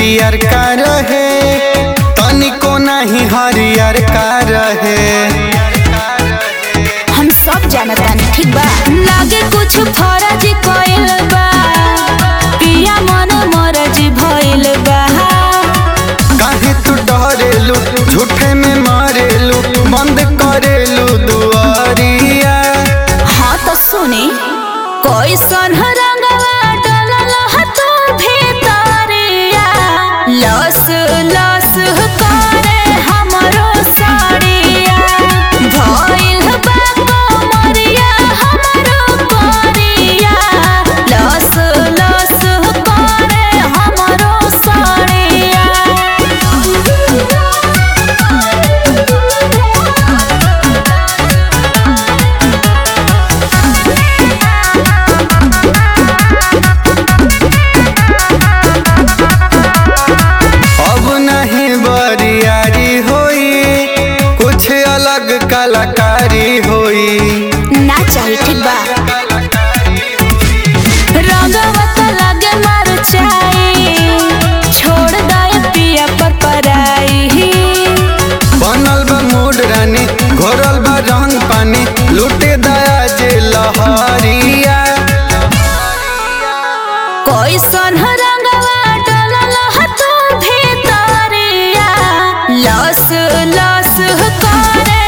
पियर का रहे तनिको नहीं हरियर का रहे हम सब जानतानी ठीक बा लागे कुछ फर्ज कइल बा पिया मन मरज भइल बा काहे तू डरेलू झूठे में मारेलू बंद करेलू दुआरिया हाँ तो सुनी कैसन रंगवा डलल ह तू भीतरिया लस लस करे हमरो साड़िया भइल बा कमरिया हमरो करिया लस लस करे हमरो साड़िया अब नहीं बरियारी होई कुछ अलग कलाकारी होई ना चाही ठीक बा रंगवा तो लगे मर चाही छोड़ दे पिया पर पराई बनल बा मूड रानी घोरल बा रंग पानी लूटे दया जे लहरिया कैसन रंगवा डलल ह तू भीतरिया लस लस करे